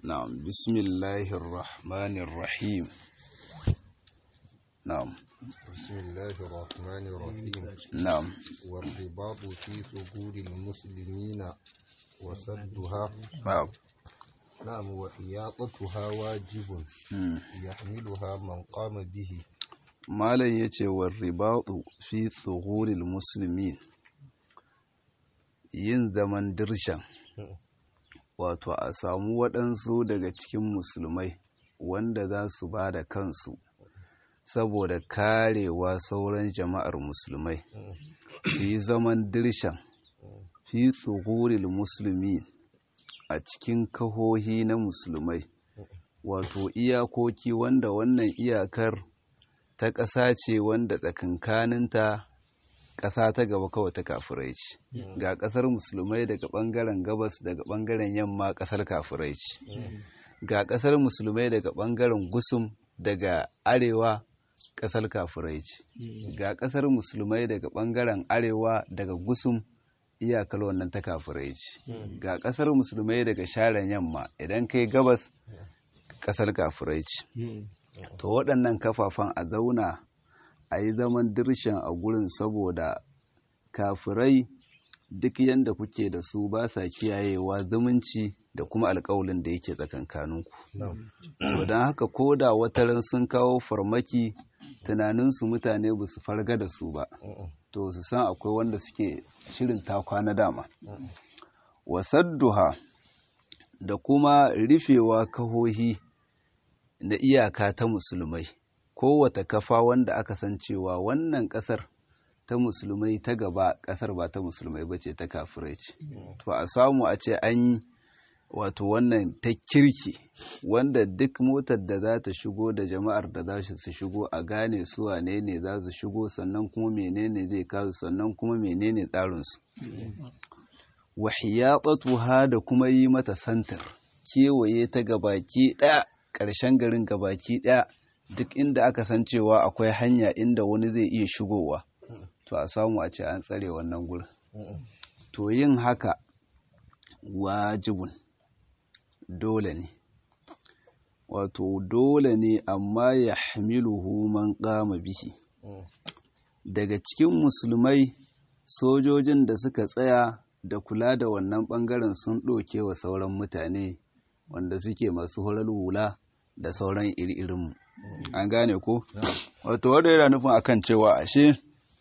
نعم بسم الله الرحمن الرحيم نعم بسم الله الرحمن الرحيم نعم والرباط في ثغور المسلمين وسدها نعم نعم وحياطتها واجب مم. يحملها من قام به malam ya ce wa ribatu fi tsohuril musulmi yin zaman dirshan wato a samu waɗansu daga cikin musulmai wanda za su ba da kansu saboda karewa sauran jama'ar musulmai su yi zaman dirshan fi tsohuril musulmi a cikin kahohi na musulmai wato iyakoki wanda wannan iyakar ta ƙasa ce wanda tsakankaninta ƙasa ta gaba kawai ta kafirai ce ga ƙasar musulmai daga ɓangaren gabas daga ɓangaren yamma ƙasar kafirai ce ga ƙasar musulmai daga ɓangaren gusum daga arewa ƙasar kafirai ce ga ƙasar musulmai daga ɓangaren arewa daga gusum iyakar wannan ta kafirai ce ga ƙasar musulmai daga sharen yamma idan kai gabas ƙasar kafirai ce to waɗannan kafafen a zauna a yi zaman dirshan a gurin saboda kafirai duk yadda kuke da su ba sa kiyayewa zumunci da kuma alkawalin da yake tsakankaninku to don haka ko da wataran sun kawo farmaki tunaninsu mutane ba su farga da su ba to su san akwai wanda suke shirin takwa na dama wasadduha da kuma rufewa kahohi da iyaka ta musulmai kowata kafa wanda aka san cewa wannan kasar ta musulmai ta gaba kasar ba ta musulmai ba ce ta kafirai ce to a samu a ce an yi wato wannan ta kirki wanda duk motar da za ta shigo da jama'ar da za su shigo a gane su wane ne za su shigo sannan kuma menene zai kasu sannan kuma menene tsarinsu wahiyatatuha da kuma yi mata santar kewaye ta gabaki ɗaya ƙarshen garin gabaki ɗaya duk inda aka san cewa akwai hanya inda wani zai iya shigowa to a samu a ce an tsare wannan gurin to yin haka wajibun dole ne wato dole ne amma ya hamiluhu man kama bihi daga cikin musulmai sojojin da suka tsaya da kula da wannan bangaren sun ɗauke wa sauran mutane wanda suke masu horar hula da sauran iri-irinmu an gane ko wato wadda yana nufin akan cewa ashe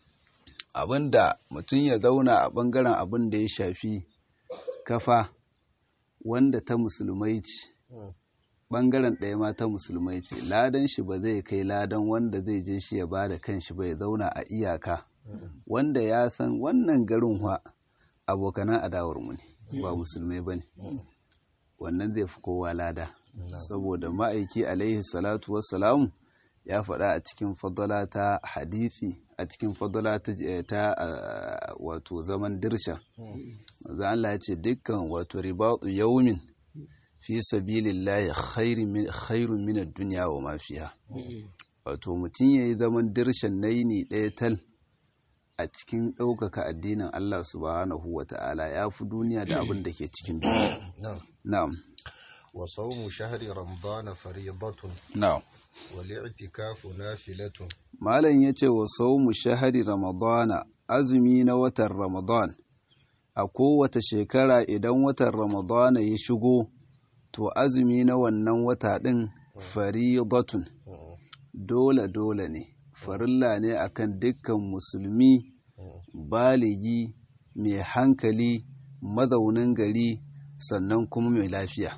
abinda mutum ya zauna a bangaren abin da ya shafi kafa wanda ta musulmai ce bangaren ɗaya ma ta musulmai ce ladan shi ba zai kai ladan wanda zai je shi ya ba da kanshi ba ya zauna a iyaka wanda ya san wannan garin wa abokanan adawarmu ne ba musulmai ba ne wannan zai fi kowa lada saboda ma'aiki alaihi salatu wassalamu ya faɗa a cikin fadala ta hadisi a cikin fadala ta wato zaman dirsha maza Allah ya ce dukkan wato ribatu yaumin fi sabilillahi khairun min ad-dunya wa ma fiha wato mutum yayi zaman dirshan naini ɗaya tal a cikin ɗaukaka addinin Allah subhanahu wa ta'ala ya fi duniya da abin da ke cikin duniya na'am wa sawmu shahri ramadan fariidatun na'am والاعتكاف نافلة malam yace wa sawmu shahri ramadana azumi na watan ramadan a kowace shekara idan watan ramadana ya shigo to azumi na wannan wata din faridatun dole dole ne farilla ne akan dukkan musulmi baligi mai hankali mazaunin gari sannan kuma mai lafiya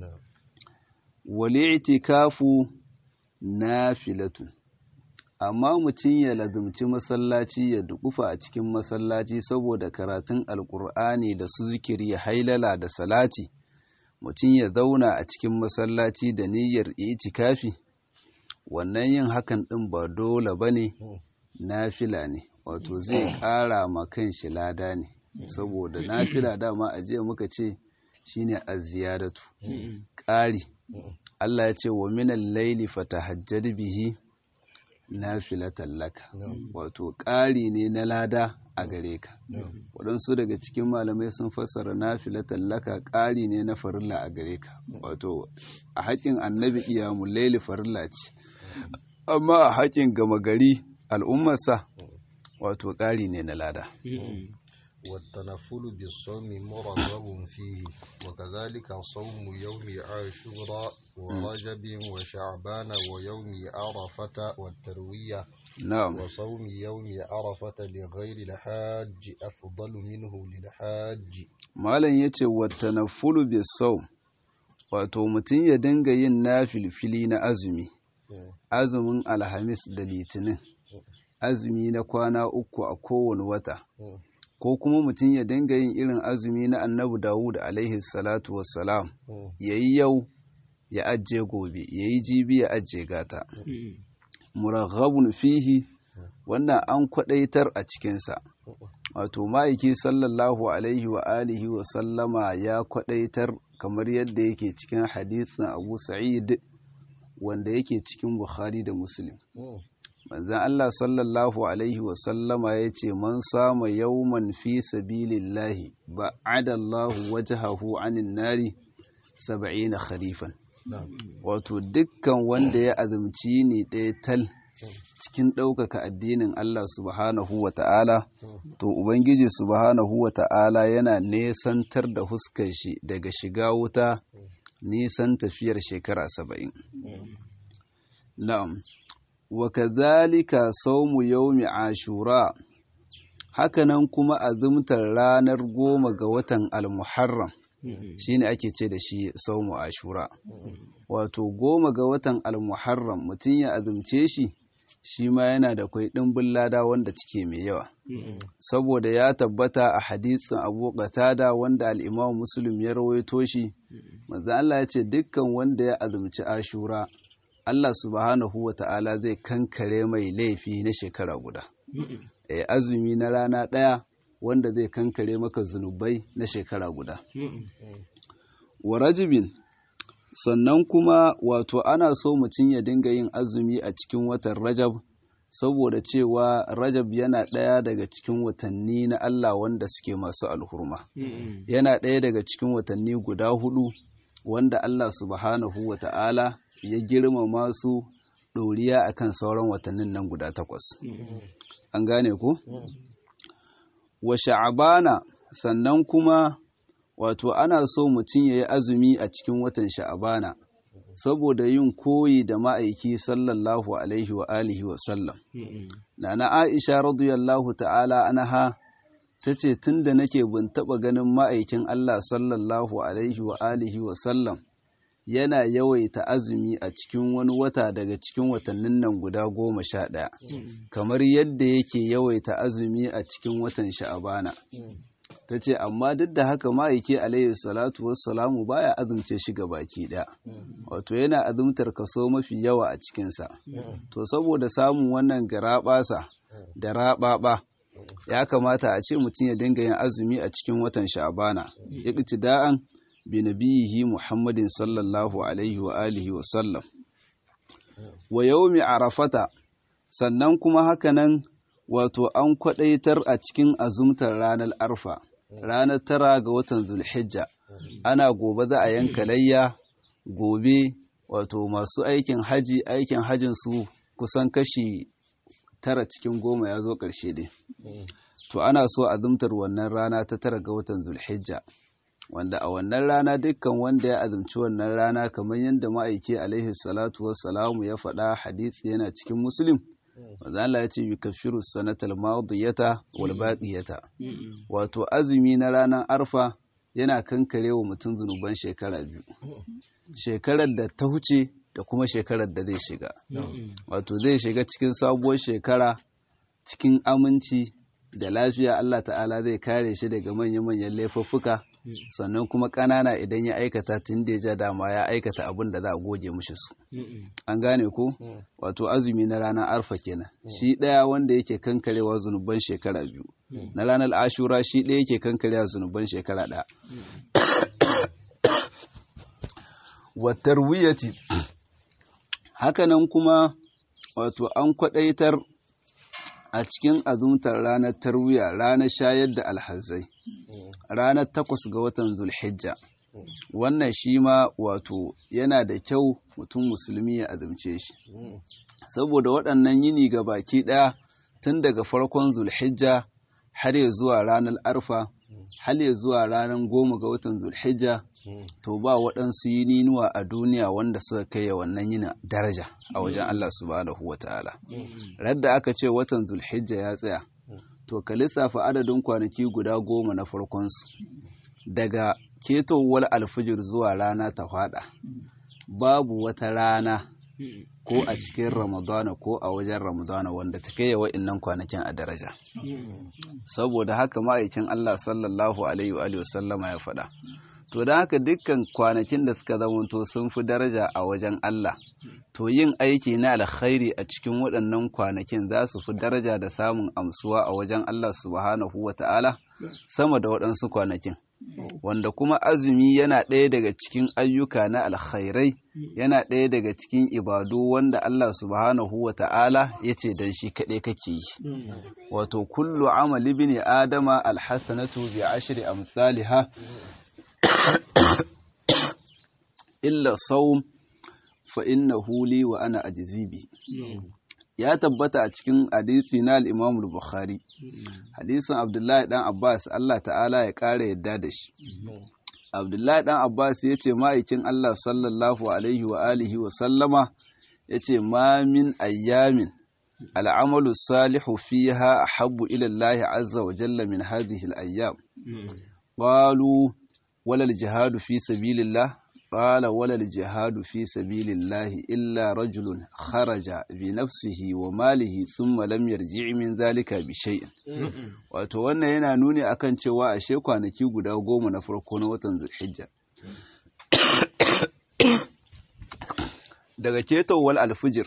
wali itikafu nafilatun amma mutum ya lazumci masallaci ya dukufa a cikin masallaci saboda karatun alkur'ani da su zikiri hailala da salati mutum ya zauna a cikin masallaci da niyyar itikafi wannan yin hakan ɗin ba dole ba ne nafila ne wato zai ƙara ma kan shi lada ne saboda nafila dama a jiya muka ce shine aziyadatu ƙari Allah ya ce wa minan laili fatahajjad bihi nafilatan laka wato ƙari ne na lada a gare ka waɗansu daga cikin malamai sun fassara nafilatan laka ƙari ne na farilla a gare ka wato a haƙin annabi iyamun laili farilla ce amma a haƙin gama gari al'ummarsa wato ƙari ne na lada والتنفل بالصوم مرغب فيه وكذلك صوم يوم عاشوراء ورجب وشعبان ويوم عرفة والتروية na'am وصوم يوم عرفة لغير الحاج أفضل منه للحاج malam yace wattanaffulu bisawm wato mutum ya dinga yin nafilfili na azumi azumin alhamis da litinin azumi na kwana uku a kowane wata ko kuma mutum ya dinga yin irin azumi na annabi dawud alaihi salatu wassalam ya yi yau ya ajiye gobe ya yi jibi ya ajiye gata muraghabun fihi wannan an kwadaitar a cikinsa wato ma'aiki sallallahu alaihi wa alihi wa sallama ya kwadaitar kamar yadda yake cikin hadisin abu sa'id wanda yake cikin bukhari da muslim manzan Allah sallallahu Alaihi wasallama ya ce man sama yawman fi sabilillahi ba adallahu wajahahu anin nari saba'ina kharifan wato dukkan wanda ya azumci ne ɗaya tal cikin ɗaukaka addinin Allah subhanahu wa ta'ala to Ubangiji subhanahu wa ta'ala yana nesantar da huskar shi daga shiga wuta nisan tafiyar shekara saba'in na'am wa kadhalika sawmu yawmi ashura hakanan kuma azumtar ranar goma ga watan al-muharram shine ake ce da shi sawmu ashura wato goma ga watan al-muharram mutum ya azumce shi shi ma yana da kwai ɗimbin lada wanda take mai yawa saboda ya tabbata a hadisin abu qatada wanda al-imam muslim ya rawaito shi manzo Allah ya ce dukkan wanda ya azumci ashura Allah subhanahu wa ta'ala zai kankare mai laifi na shekara guda. E, azumi na rana ɗaya wanda zai kankare maka zunubai na shekara guda. Wa rajibin, sannan kuma wato ana so mutum ya dinga yin azumi a cikin watan Rajab, saboda cewa Rajab yana ɗaya daga cikin watanni na Allah wanda suke masu alhurma. Yana ɗaya daga cikin watanni guda hudu wanda Allah subhanahu wa ta'ala ya girmama su ɗoriya a kan sauran watannin nan guda takwas. An gane ku? Wa sha'abana sannan kuma wato ana so mutum ya yi azumi a cikin watan sha'abana saboda yin koyi da ma'aiki sallallahu alaihi wa alihi wa sallam. Nana Aisha radiyallahu ta'ala anha ta ce tun da nake bin taɓa ganin ma'aikin Allah sallallahu alaihi wa alihi wa sallam yana yawaita azumi a cikin wani wata daga cikin watannin nan guda goma sha ɗaya kamar yadda yake yawaita azumi a cikin watan sha'abana ta ce amma duk da haka ma'aiki alaihi salatu wassalamu baya azumce shi ga baki ɗaya wato yana azumtar kaso mafi yawa a cikinsa to saboda samun wannan garaɓasa da raɓaɓa ya kamata a ce mutum ya dinga yin azumi a cikin watan sha'abana iqtida'an bi nabiyihi Muhammadin sallallahu alaihi wa alihi wa sallam wa yawmi arafata sannan kuma hakanan wato an kwadaitar a cikin azumtar ranar arfa ranar tara ga watan zulhijja ana gobe za a yanka layya gobe wato masu aikin haji aikin hajin su kusan kashi tara cikin goma ya zo ƙarshe dai to ana so azumtar wannan rana ta tara ga watan zulhijja wanda a wannan rana dukkan wanda ya azumci wannan rana kamar yadda ma'aiki alaihi salatu wassalamu ya faɗa hadisi yana cikin muslim wanda Allah ya ce yukaffiru sanatal madiyata wal baqiyata wato azumi na ranar arfa yana kankare wa mutum zunuban shekara biyu shekarar da ta huce da kuma shekarar da zai shiga wato zai shiga cikin sabuwar shekara cikin aminci da lafiya Allah ta'ala zai kare shi daga manya-manyan laifuffuka sannan kuma ƙanana idan ya aikata tun da ya ja dama ya aikata abin da za a goge mushi su an gane ko wato azumi na ranar arfa kenan shi ɗaya wanda yake kankarewa zunuban shekara biyu na ranar ashura shi ɗaya yake kankarewa zunuban shekara ɗaya watar wiyati hakanan kuma wato an kwadaitar a cikin azumtar ranar tarwiya ranar shayar da alhazai ranar takwas ga watan zulhijja wannan shi ma wato yana da kyau mutum musulmi ya azumce shi saboda waɗannan yini ga baki ɗaya tun daga farkon zulhijja har ya zuwa ranar arfa har ya zuwa ranar goma ga watan zulhijja to ba waɗansu yininuwa a duniya wanda suka kai wannan yina daraja a wajen Allah subhanahu wa ta'ala radda aka ce watan zulhijja ya tsaya to ka lissafa adadin kwanaki guda goma na farkonsu daga ketowar alfijir zuwa rana ta fada babu wata rana ko a cikin ramadana ko a wajen ramadana wanda ta kai wa'innan kwanakin a daraja saboda haka ma'aikin Allah sallallahu alaihi wa sallama ya faɗa to da haka dukkan kwanakin da suka zamanto sun fi daraja a wajen Allah to yin aiki na alkhairi a cikin waɗannan kwanakin za su fi daraja da samun amsuwa a wajen Allah subhanahu wa ta'ala sama da waɗansu kwanakin wanda kuma azumi yana ɗaya daga cikin ayyuka na alkhairai yana ɗaya daga cikin ibadu wanda Allah subhanahu wa ta'ala ya ce don shi kaɗai kake yi wato kullu amali bin adama alhassanatu bi ashri amsalha illa saum fa innahu li wa ana ajzibi ya tabbata a cikin hadisi na al-Imam al-Bukhari hadisin Abdullahi dan Abbas Allah ta'ala ya ƙara yadda da shi Abdullahi dan Abbas ya ce ma'aikin Allah sallallahu alaihi wa alihi wa sallama ya ce ma min ayyamin al'amalu salihu fiha ahabbu ila Allah azza wa jalla min hadhihi al-ayyam qalu wala al-jihadu fi sabilillah قال ولا الجهاد في سبيل الله إلا رجل خرج بنفسه وماله ثم لم يرجع من ذلك بشيء wato wannan yana nuni akan cewa ashe kwanaki guda goma na farko na watan zulhijja daga ketowar alfijir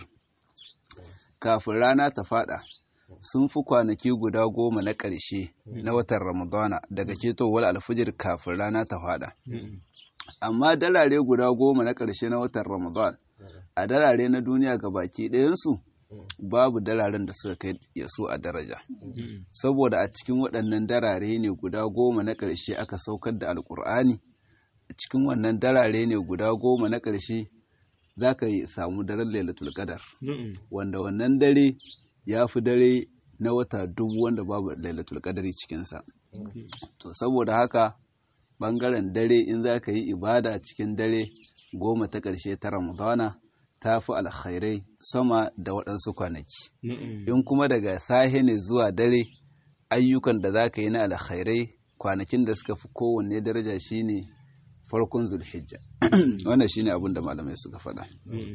kafin rana ta fada sun fi kwanaki guda goma na ƙarshe na watan ramadana daga ketowar alfijir kafin rana ta fada amma dalare guda goma na ƙarshe na watan ramadan a dalare na duniya ga baki ɗayansu babu dalaren da suka kai ya su a daraja saboda a cikin waɗannan darare ne guda goma na ƙarshe aka saukar da alƙur'ani a cikin wannan darare ne guda goma na ƙarshe za ka yi samu daren lailatul qadar wanda wannan dare ya fi dare na wata dubu wanda babu lailatul qadari cikinsa to saboda haka bangaren dare in za ka yi ibada cikin dare goma ta ƙarshe ta ramadana ta fi alkhairai sama da waɗansu kwanaki in kuma daga sahe ne zuwa dare ayyukan da za ka yi na alkhairai kwanakin da suka fi kowanne daraja shine farkon zulhijja wannan shine abin da malamai suka faɗa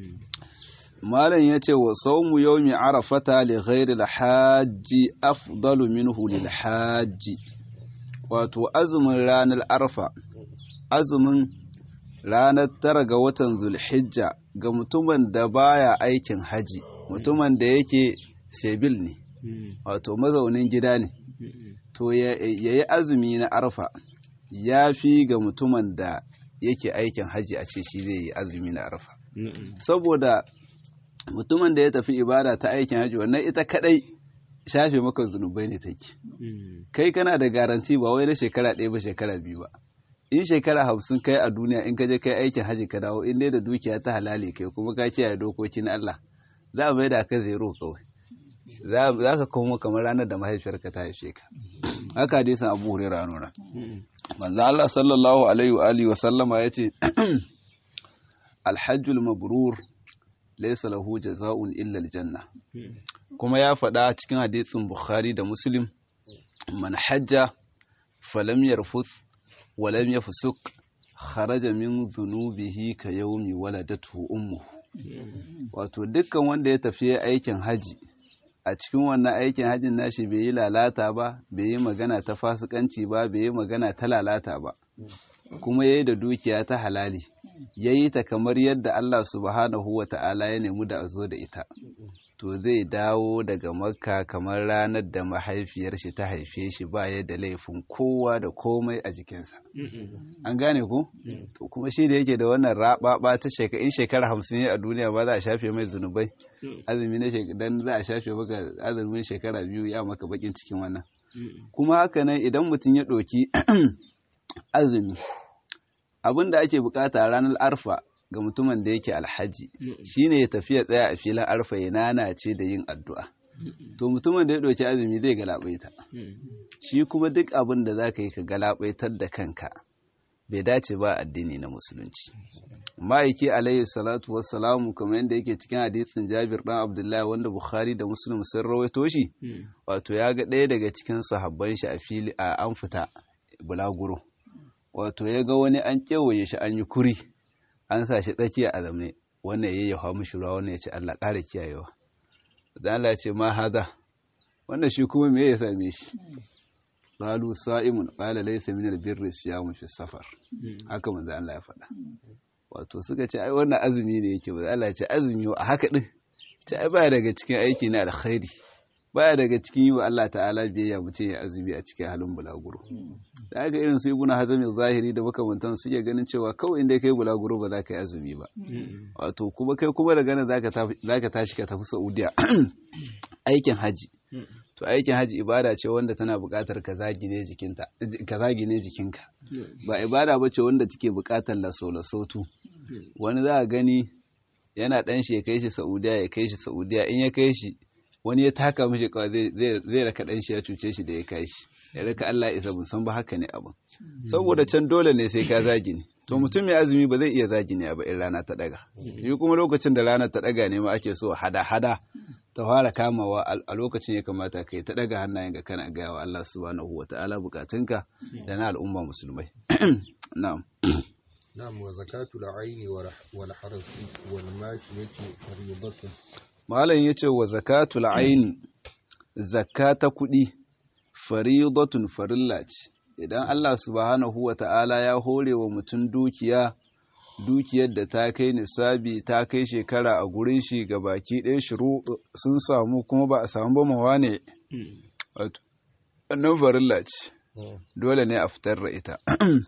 malam ya ce wa saumu yawmi arafata li ghairi al-hajji afdalu minhu lil hajji wato azumin ranar arfa azumin ranar tara ga watan zulhijja ga mutumin da baya aikin haji mutumin da yake sebil ne wato mazaunin gida ne to ya yi azumi na arfa ya fi ga mutumin da yake aikin haji a ce shi zai yi azumi na arfa saboda mutumin da ya tafi ibada ta aikin haji wannan ita kadai shafe maka zunubai ne take kai kana da garanti ba wai na shekara ɗaya ba shekara biyu ba in shekara hamsin kai a duniya in ka je kai aikin haji ka dawo in dai da dukiya ta halali kai kuma ka kiyaye dokokin Allah za a mai da ka zero kawai za ka komo kamar ranar da mahaifiyarka ta haife ka haka hadisin Abu Hurairah nuna manzo Allah sallallahu alaihi wa alihi wa sallama yace alhajjul mabrur laysa lahu jazaa'un illa aljanna kuma ya faɗa cikin hadisin Bukhari da Muslim man hajja falam yarfuth wa lam yafsuq kharaja min dhunubihi ka yawmi waladatu ummuhu wato dukkan wanda ya tafi aikin haji a cikin wannan aikin hajjin nashi bai yi lalata ba bai yi magana ta fasikanci ba bai yi magana ta lalata ba kuma ya yi da dukiya ta halali ya yi ta kamar yadda Allah subhanahu wa ta'ala ya nemi da a zo da ita to zai dawo daga makka kamar ranar da mahaifiyar shi ta haife shi baya da laifin kowa da komai a jikinsa an gane ku to kuma shi da yake da wannan raɓaɓa ta shekara in shekara hamsin a duniya ba za a shafe mai zunubai azumi na dan za a shafe maka azumin shekara biyu ya maka bakin cikin wannan kuma haka nan idan mutum ya ɗauki azumi abin da ake bukata ranar arfa ga mutumin da yake alhaji shine ya tafi ya tsaya a filin arfa ya nanace da yin addu'a to mutumin da ya ɗauki azumi zai galabaita shi kuma duk abin da za ka yi ka galabaitar da kanka bai dace ba addini na musulunci ma'aiki alayhi salatu wassalamu kamar yadda yake cikin hadisin jabir dan abdullahi wanda bukhari da muslim sun rawaito shi wato ya ga ɗaya daga cikin sahabban shi a fili a an fita bulaguro wato ya ga wani an kewaye shi an yi kuri an sa shi tsakiya a zamne wannan ya yawa mishi ruwa wannan ya ce Allah ƙara kiyayewa dan Allah ce ma haza wannan shi kuma me ya same shi qalu sa'imun qala laysa min albirri siyamu fi safar haka manzo Allah ya faɗa wato suka ce ai wannan azumi ne yake ba Allah ya ce azumi a haka din ce ai baya daga cikin aiki na alkhairi baya daga cikin yi wa Allah ta'ala biyayya mutum ya azumi a cikin halin bulaguro da haka irin su ibuna hazami zahiri da makamantan su iya ganin cewa kawai inda kai bulaguro ba za ka yi azumi ba wato kuma kai kuma da ganin za ka tashi ka tafi saudiya aikin haji to aikin haji ibada ce wanda tana buƙatar ka zagine jikinka ba ibada ba ce wanda take buƙatar laso-lasotu wani za a gani yana ɗan shi ya kai shi saudiya ya kai shi saudiya in ya kai shi wani ya taka mishi kawai zai raka ɗan shi ya cuce shi da ya kai shi ya raka Allah isa mun san ba haka ne abin saboda can dole ne sai ka zagi ne to mutum mai azumi ba zai iya zagi ne ba in rana ta daga shi kuma lokacin da rana ta daga ne ma ake so hada hada ta fara kamawa a lokacin ya kamata kai ta daga hannayen ga kana gaya wa Allah subhanahu wa ta'ala bukatunka da na al'umma musulmai na'am نعم وزكاة العين والحرث والماشية فريضة malam ya ce wa zakatul aini zakka ta kuɗi faridatun farilla ce idan Allah subhanahu wa ta'ala ya hore wa mutum dukiya dukiyar da ta kai nisabi ta kai shekara a gurin shi ga baki ɗaya shiru sun samu kuma ba a samu ba mawa ne wannan farilla ce dole ne a fitar da ita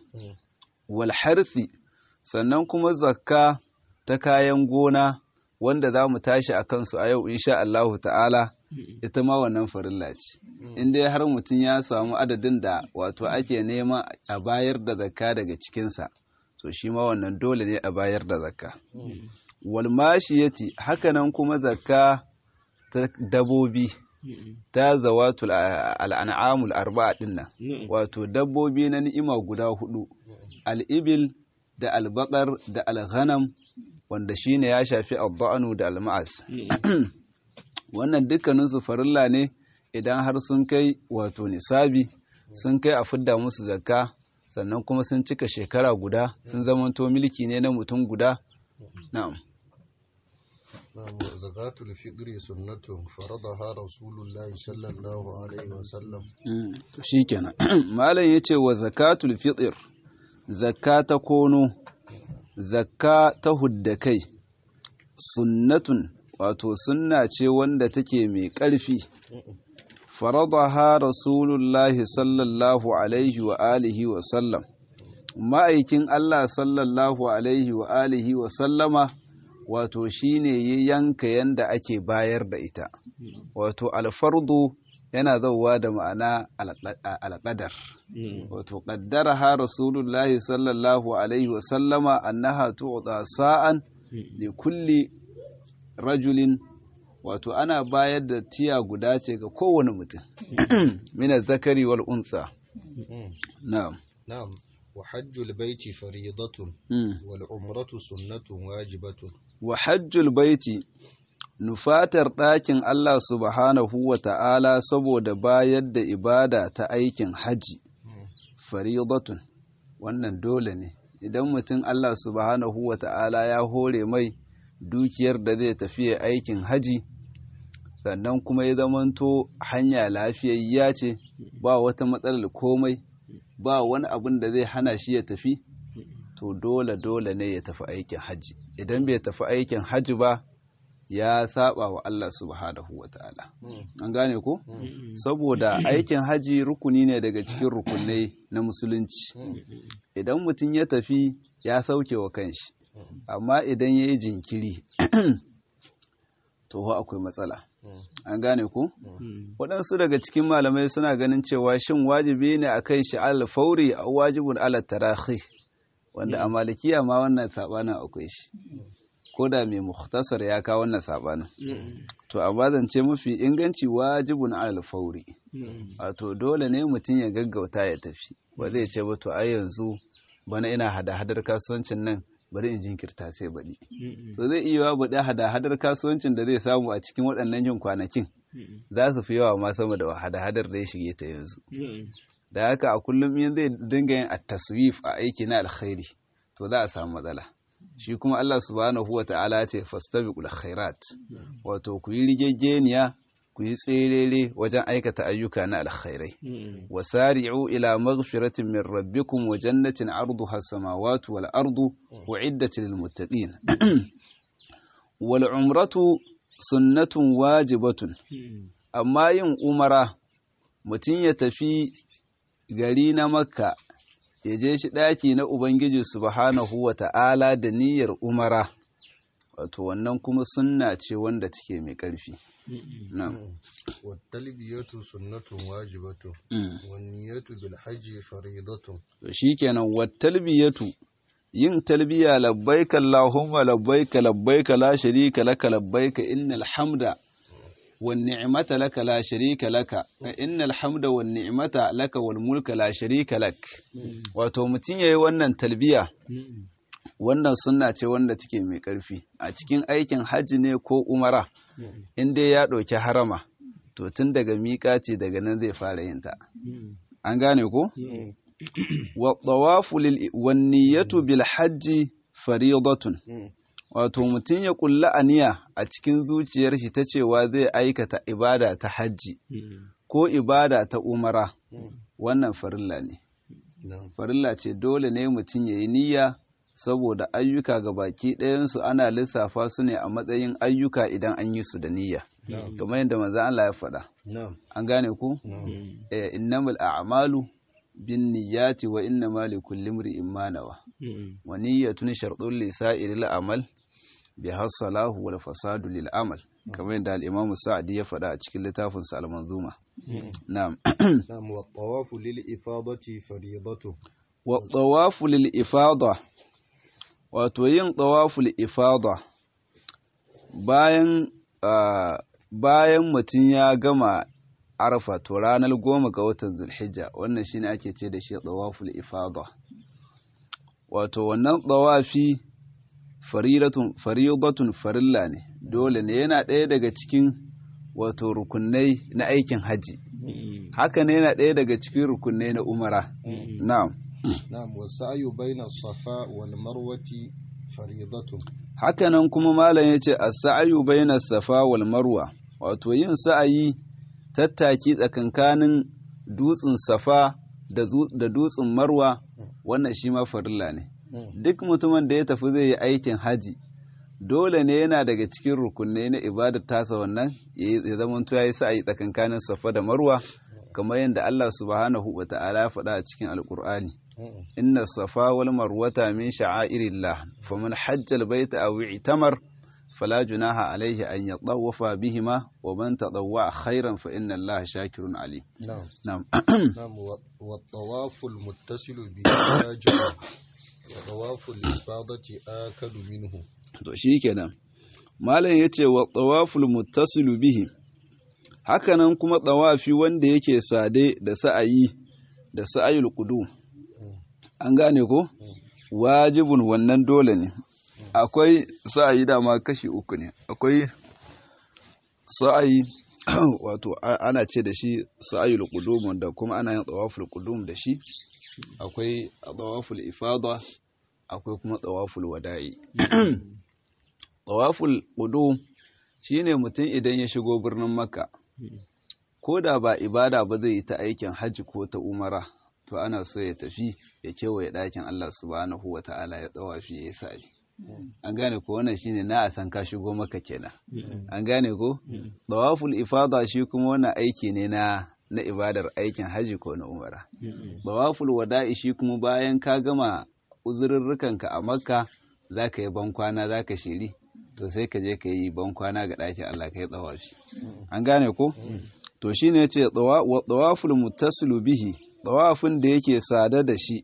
wal harthi sannan kuma zakka ta kayan gona wanda za mu tashi a kansu a yau insha Allahu ta'ala ita ma wannan farilla ce in dai har mutum ya samu adadin da wato ake nema a bayar da zakka daga cikinsa to shi ma wannan dole ne a bayar da zakka wal mashiyati hakanan kuma zakka ta dabobi ta zawatul al'an'amul arba'a dinnan wato dabbobi na ni'ima guda hudu al'ibil da albakar da alghanam wanda shine ya shafi adda'anu da alma'as wannan dukkaninsu farilla ne idan har sun kai wato nisabi sun kai a fidda musu zakka sannan kuma sun cika shekara guda sun zamanto milki ne na mutum guda na'am زكاة الفطر سنة فرضها رسول الله صلى الله عليه وسلم shikenan malam yace wa zakatul fitr zakata kono zakka ta hudda kai sunnatun wato sunna ce wanda take mai ƙarfi faradaha rasulullahi sallallahu alaihi wa alihi wa sallam ma'aikin Allah sallallahu alaihi wa alihi wa sallama wato shine ya yanka yanda ake bayar da ita wato alfardu yana zauwa da ma'ana alƙadar wato ƙaddaraha rasulullahi sallallahu alaihi wasallama annaha tu'ta sa'an li kulli rajulin wato ana bayar da tiya guda ce ga kowane mutum mina zakari wal unsa na'am نعم وحج البيت فريضة والعمرة سنة واجبة wa hajjul baiti nufatar ɗakin Allah subhanahu wa ta'ala saboda bayar da ibada ta aikin haji faridatun wannan dole ne idan mutum Allah subhanahu wa ta'ala ya hore mai dukiyar da zai tafi aikin haji sannan kuma ya zamanto hanya lafiyayya ce ba wata matsalar komai ba wani abin da zai hana shi ya tafi to dole dole ne ya tafi aikin haji idan bai tafi aikin haji ba ya saba wa Allah subhanahu wa ta'ala an gane ko saboda aikin haji rukuni ne daga cikin rukunai na musulunci idan mutum ya tafi ya sauke wa kanshi amma idan ya yi jinkiri to akwai matsala an gane ku waɗansu daga cikin malamai suna ganin cewa shin wajibi ne a kan shi alfauri a wajibin alatarahi wanda a malikiya ma wannan saɓanin akwai shi ko da mai muhtasar ya kawo wannan saɓanin to a zance mafi inganci wajibin alfauri wato dole ne mutum ya gaggauta ya tafi ba zai ce ba to ai yanzu bana ina hada-hadar kasuwancin nan bari in jinkirta sai baɗi. To zai iya yawa baɗi hada-hadar kasuwancin da zai samu a cikin waɗannan yin kwanakin za su fi yawa ma sama da hada-hadar da ya shige ta yanzu. Da haka a kullum yin zai dinga yin taswif a aiki na alkhairi to za a samu matsala. Shi kuma Allah subhanahu wa ta'ala ce fastabiqul khairat wato ku yi rigaggeniya ku yi tserere wajen aikata ayyuka na alkhairai wasari'u ila maghfiratin min rabbikum wa jannatin arduha as-samawati wal ardu u'iddat lil muttaqin wal umratu sunnatun wajibatun amma yin umara mutum ya tafi gari na makka ya je shi ɗaki na ubangiji subhanahu wa ta'ala da niyyar umara wato wannan kuma sunna ce wanda take mai ƙarfi نعم والتلبية سنة واجبة والنية بالحج فريضة shikenan wattalbiyatu yin talbiya labbaika allahumma labbaika labbaika la sharika laka labbaika innal hamda wan ni'mata laka la sharika laka innal hamda wan ni'mata laka wal mulka la sharika lak wato mutun yayi wannan talbiya wannan sunna ce wanda take mai ƙarfi a cikin aikin hajji ne ko umara in dai ya ɗauki harama to tun daga miƙaci daga nan zai fara yin ta an gane ko wa tawafu lil wanniyatu bil hajji faridatun wato mutum ya kulla aniya a cikin zuciyar shi ta cewa zai aikata ibada ta hajji ko ibada ta umara wannan farilla ne farilla ce dole ne mutum ya yi niyya saboda ayyuka ga baki ɗayansu ana lissafa su ne a matsayin ayyuka idan an yi su da niyya kamar yadda manzo Allah ya faɗa an gane ku innamal a'malu bin niyyati wa innama likulli imri'in ma nawa wa niyyatun shartun li sa'iril amal bi hasalahu wal fasadu lil amal kamar yadda al-Imam Sa'di ya faɗa a cikin littafin sa al-Manzuma na'am نعم والطواف للإفاضة فريضة wa tawafu lil ifada wato yin tawaful ifada bayan bayan mutum ya gama arfa to ranar goma ga watan zulhijja wannan shine ake ce da shi tawaful ifada wato wannan tawafi faridatun faridatun farilla ne dole ne yana ɗaya daga cikin wato rukunai na aikin haji haka ne yana ɗaya daga cikin rukunai na umara na'am نعم والسعي بين الصفا والمروة فريضة hakanan kuma malam ya ce as-sa'yu bayna safa wal marwa wato yin sa'ayi tattaki tsakankanin dutsen safa da dutsen marwa wannan shi ma farilla ne duk mutumin da ya tafi zai yi aikin haji dole ne yana daga cikin rukunai na ibadar tasa wannan ya zama ya yi sa'ayi tsakankanin safa da marwa kamar yadda Allah subhanahu wa ta'ala ya faɗa a cikin alkur'ani inna safa wal marwata min sha'airillah faman hajja albayta aw i'tamar fala junaha alayhi an yatawafa bihima wa man tadawwa khairan fa inna allaha shakirun alim نعم na'am نعم والطواف المتصل به واجب وطواف الإفاضة آكد منه to shikenan malam yace wa tawaful muttasilu bihi hakanan kuma tawafi wanda yake sade da sa'ayi da sa'ayul qudum an gane ko wajibun wannan dole ne akwai sa'ayi dama kashi uku ne akwai sa'ayi wato a- ana ce da shi sa'ayul qudum wanda kuma ana yin tawaful qudum da shi akwai tawaful ifada akwai kuma tawaful wada'i tawaful qudum shine mutum idan ya shigo birnin makka ko da ba ibada ba zai yi ta aikin hajji ko ta umara to ana so ya tafi ya kewaye ɗakin Allah subhanahu wa ta'ala ya tsawafi ya yi sa'ali an gane ko wannan shine na a san ka shigo maka kenan an gane ko tawaful ifada shi kuma wannan aiki ne na na ibadar aikin haji ko na umara tawaful wada'i shi kuma bayan ka gama uzurrurrukanka a makka zaka yi bankwana zaka shiri to sai ka je ka yi bankwana ga ɗakin Allah ka yi tsawafi an gane ko to shine yace wa tawaful muttasilu bihi tawafin da yake sada da shi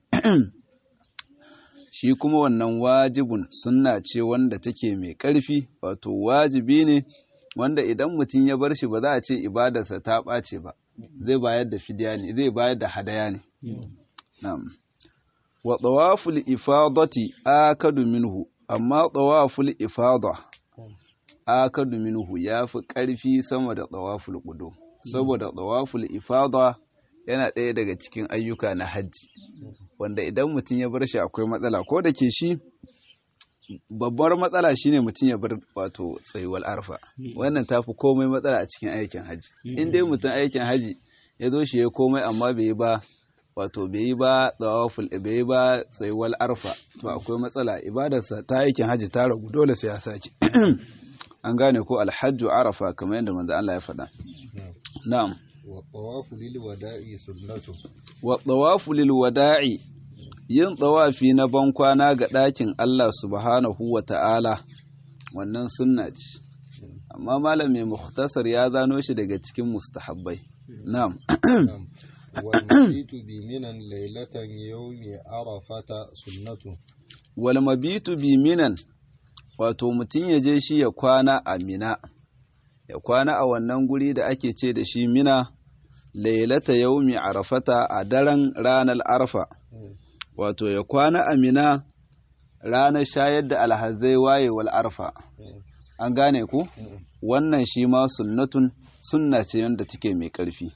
shi kuma wannan wajibun sunna ce wanda take mai ƙarfi wato wajibi ne wanda idan mutum ya bar shi ba za a ce ibadarsa ta ɓace ba zai bayar da fidiya ne zai bayar da hadaya ne na'am wa tawaful ifadati akadu minhu amma tawaful ifada akadu minhu yafi ƙarfi sama da tawaful qudum saboda tawaful ifada yana ɗaya daga cikin ayyuka na hajji wanda idan mutum ya bar shi akwai matsala ko da ke shi babbar matsala shine mutum ya bar wato tsayuwar arfa wannan tafi komai matsala a cikin aikin hajji in dai mutum aikin hajji ya zo shi ya komai amma bai yi ba wato bai yi ba tsawaful bai yi ba tsayuwar arfa to akwai matsala ibadarsa ta aikin hajji ta ragu dole sai ya sake an gane ko alhajju arafa kamar yadda manzo Allah ya faɗa na'am والطواف للوداع سنة wa tsawafu lil wada'i yin tsawafi na bankwana ga ɗakin Allah subhanahu wa ta'ala wannan sunna ce amma malam mai mukhtasar ya zano shi daga cikin mustahabbai na'am نعم. والمبيت بمنى ليلة يوم عرفة سنة wal mabitu bi minan wato mutum ya je shi ya kwana a mina ya kwana a wannan guri da ake ce da shi mina lailata yaumi arafata a daren ranar arfa wato ya kwana a mina ranar shayar da alhazai wayewar arfa an gane ku wannan shi ma sunnatun sunna ce wanda take mai ƙarfi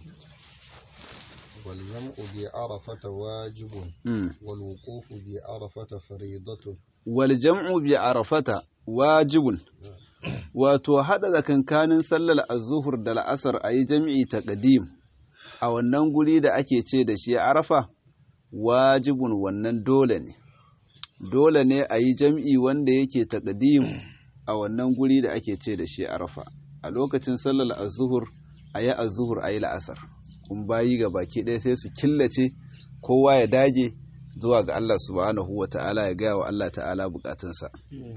والجمع بعرفة واجب Mm. والوقوف بعرفة فريضة wal jam'u bi arafata wajibun wato hada tsakankanin sallar az-zuhur da la'asar ayi jam'i taqdim a wannan guri da ake ce da shi arafa wajibun wannan dole ne dole ne ayi jam'i wanda yake taqdim a wannan guri da ake ce da shi arafa a lokacin sallar az-zuhur ayi az-zuhur ayi la'asar kun bayi ga baki ɗaya sai su killace kowa ya dage zuwa ga Allah subhanahu wa ta'ala ya gaya wa Allah ta'ala bukatunsa.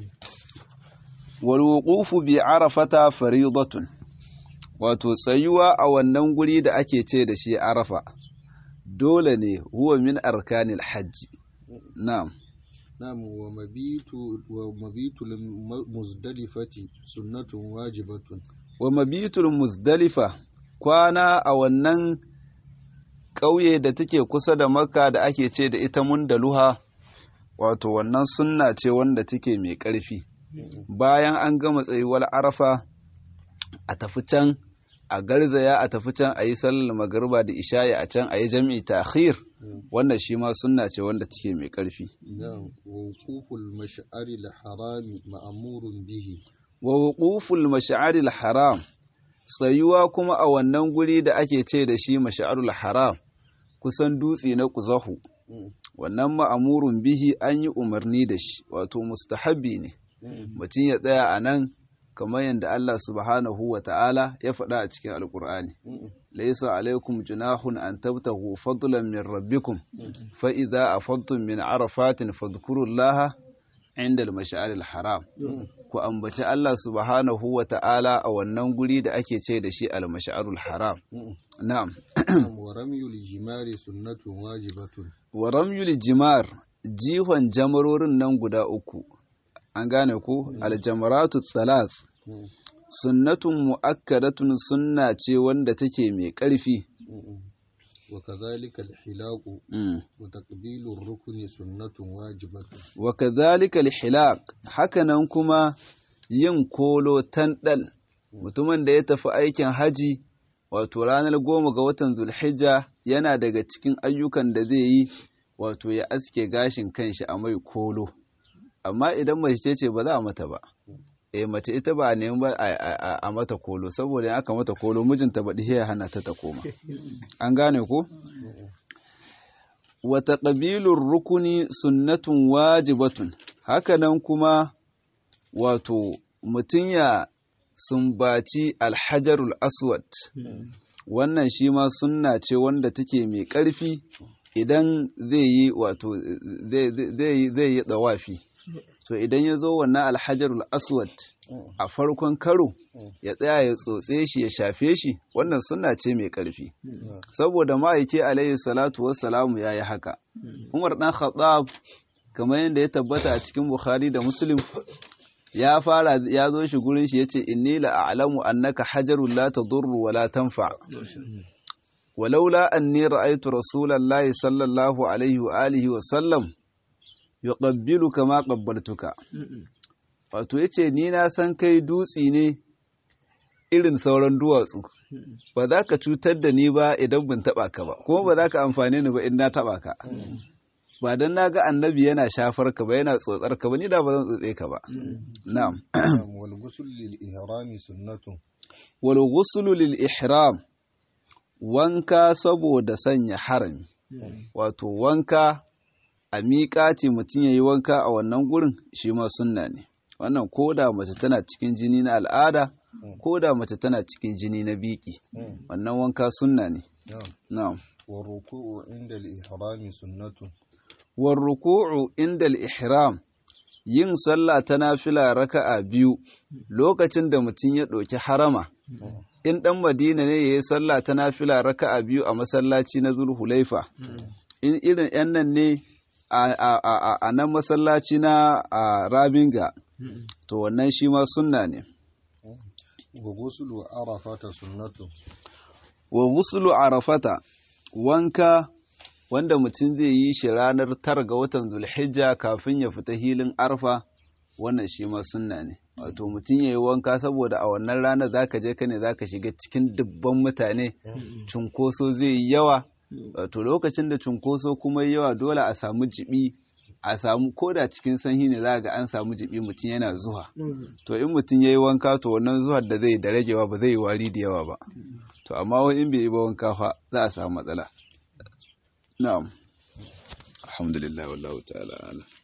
Wal wuqufu bi arafata faridatun wato tsayuwa a wannan guri da ake ce da shi arafa dole ne huwa min arkanil hajji na'am نعم ومبيت ومبيت المزدلفة سنة واجبة wa mabitul muzdalifa kwana a wannan ƙauye da take kusa da makka da ake ce da ita mundaluha wato wannan sunna ce wanda take mai ƙarfi bayan an gama tsayuwar arafa a tafi can a garzaya a tafi can a yi sallar magariba da isha'i a can a yi jam'i ta'khir wannan shi ma sunna ce wanda take mai ƙarfi نعم ووقوف المشعر الحرام مأمور به wa wuquful mash'aril haram tsayuwa kuma a wannan guri da ake ce da shi mash'arul haram kusan dutse na kuzahu wannan ma'amurun bihi an yi umarni da shi wato mustahabbi ne mutum ya tsaya a nan kamar yadda Allah subhanahu wa ta'ala ya faɗa a cikin alkur'ani laisa alaikum junahun an tabtahu fadlan min rabbikum fa idza afadtum min arafatin fadhkurullaha inda al-mash'ar al-haram ku ambaci Allah subhanahu wa ta'ala a wannan guri da ake ce da shi al-mash'ar al-haram na'am نعم ورمي الجمار سنة واجبة wa ramyul jimar jihon jamarorin nan guda uku an gane ku aljamaratu thalath sunnatun mu'akkadatun sunna ce wanda take mai ƙarfi وكذلك الحلاق Mm. وتقبيل الركن سنة واجبة wa kadhalika alhilaq hakanan kuma yin kolo tandal mutumin da ya tafi aikin haji wato ranar goma ga watan zulhijja yana daga cikin ayyukan da zai yi wato ya aske gashin kanshi a mai kolo amma idan mace ce ba za a mata ba eh mace ita ba a nemi ba a- a a mata kolo saboda in aka mata kolo mijinta ba ya hana ta ta koma an gane ko wa taqbilur rukuni sunnatun wajibatun hakanan kuma wato mutum ya sumbaci alhajarul aswad wannan shi ma sunna ce wanda take mai ƙarfi idan zai yi wato zai yi tsawafi to idan ya zo wannan alhajarul aswad a farkon karo ya tsaya ya tsotse shi ya shafe shi wannan sunna ce mai ƙarfi saboda ma'aike alayhi salatu wassalamu ya yi haka umar ɗan khattab kamar yadda ya tabbata a cikin bukhari da muslim ya fara ya zo shi gurin shi yace inni la a'lamu annaka hajarun la tadurru wa la tanfa walaula anni ra'aytu rasulallahi sallallahu alaihi wa alihi wa sallam yuqabbilu kama qabbaltuka wato yace ni na san kai dutsi ne irin sauran duwatsu ba za ka cutar da ni ba idan ban taba ka ba kuma ba za ka amfane ni ba in na taba ka ba dan na ga annabi yana shafar ka ba yana tsotsar ka ba ni da ba zan tsotse ka ba na'am wal ghusl lil ihrami sunnatun wal ghusl lil ihram wanka saboda sanya harami wato wanka a miƙati mutum ya yi wanka a wannan gurin shi ma sunna ne wannan ko da mace tana cikin jini na al'ada ko da mace tana cikin jini na biki wannan wanka sunna ne na'am wa ruku'u inda al-ihrami sunnatun wa ruku'u inda al-ihram yin sallah ta nafila raka'a biyu lokacin da mutum ya ɗauki harama in ɗan madina ne ya yi sallah ta nafila raka'a biyu a masallaci na zulhulaifa in irin yan nan ne a nan masallaci na rabinga to wannan shi ma sunna ne wa gusulu arafata sunnatu wa gusulu arafata wanka wanda mutum zai yi shi ranar tara ga watan zulhijja kafin ya fita hilin arfa wannan shi ma sunna ne wato mutum ya yi wanka saboda a wannan ranar zaka je ka ne zaka shiga cikin dubban mutane cunkoso zai yi yawa wato lokacin da cunkoso kuma yawa dole a samu jibi a samu koda cikin sanyi ne za ga an samu jibi mutum yana zuwa to in mutum ya yi wanka to wannan zuwar da zai da ragewa ba zai yi wari da yawa ba to amma wani in bai yi ba wanka fa za a samu matsala na'am alhamdulillah wallahu ta'ala